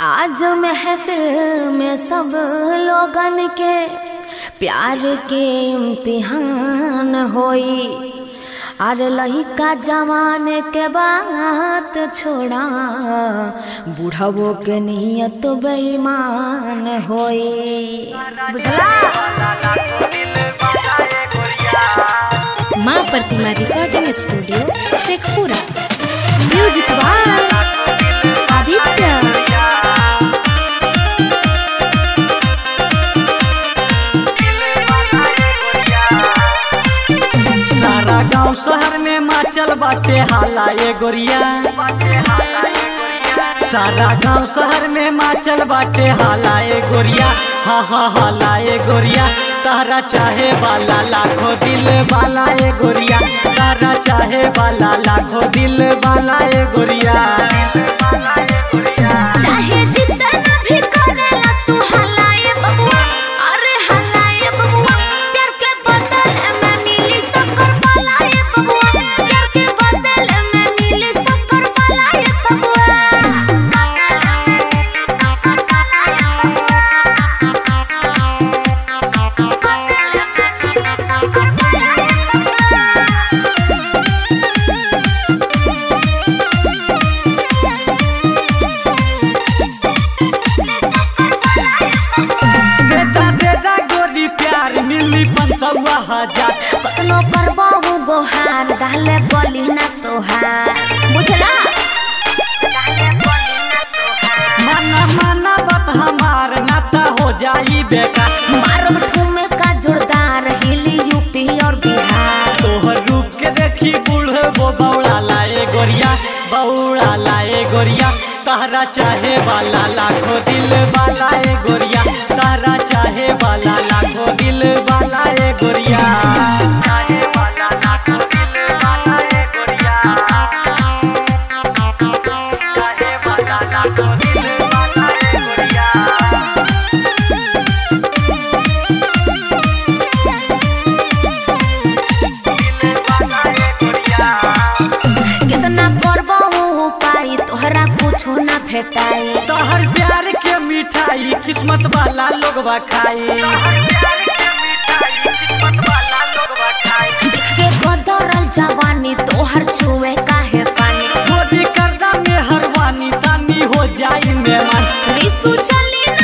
आज महफिल में सब लोगन के प्यार के इम्तिहान होई अरे लहिका जवान के बात छोड़ा बुढ़ावो के नियत बेईमान होई बुझला माँ Pratima recording studio Sheikhpura music by Aditya सारा गांव शहर में माचल बाटे हाला ए गोरिया सारा गांव शहर में माचल बाटे हाला ए गोरिया हा हा हाला ए गोरिया तारा चाहे वाला लाखों दिल वाला ए गोरिया तारा चाहे वाला लाखों दिल वाला ए गोरिया चाहे जितना भी करेला तू हलाए बबुआ अरे हलाए बबुआ प्यार के बदले में मिली सफर वालाए बबुआ प्यार के बदले में मिली सफर वालाए बेटा बेटा गोरी प्यार मिली पंचवा हजार कतनो करबाऊ गोहार डाले बोली ना तोहार बुझला माना माना बात हमार नाता हो जाई बेकार मारब ठुमे का जोरदार हिली यूपी और बिहार तोहर रूप के देखी बूढ़ वो बौड़ा लाए गोरिया बौड़ा लाए गोरिया तारा चाहे वाला लाखों दिल वाला ए गोरिया तारा चाहे वाला लाखों दिल वाला ए गोरिया चाहे वाला लाखों दिल वाला ए गोरिया चाहे वाला लाखों दिल वाला ए गोरिया कितना करबाऊ पाई तोहरा कुछो ना भेटाई तोहर प्यार के मिठाई किस्मत वाला लोग खाई देख के गदरल जवानी तोहर छुए काहे पानी मोदी करदा में हरवानी तानी हो जाई मेहमान रिसु चली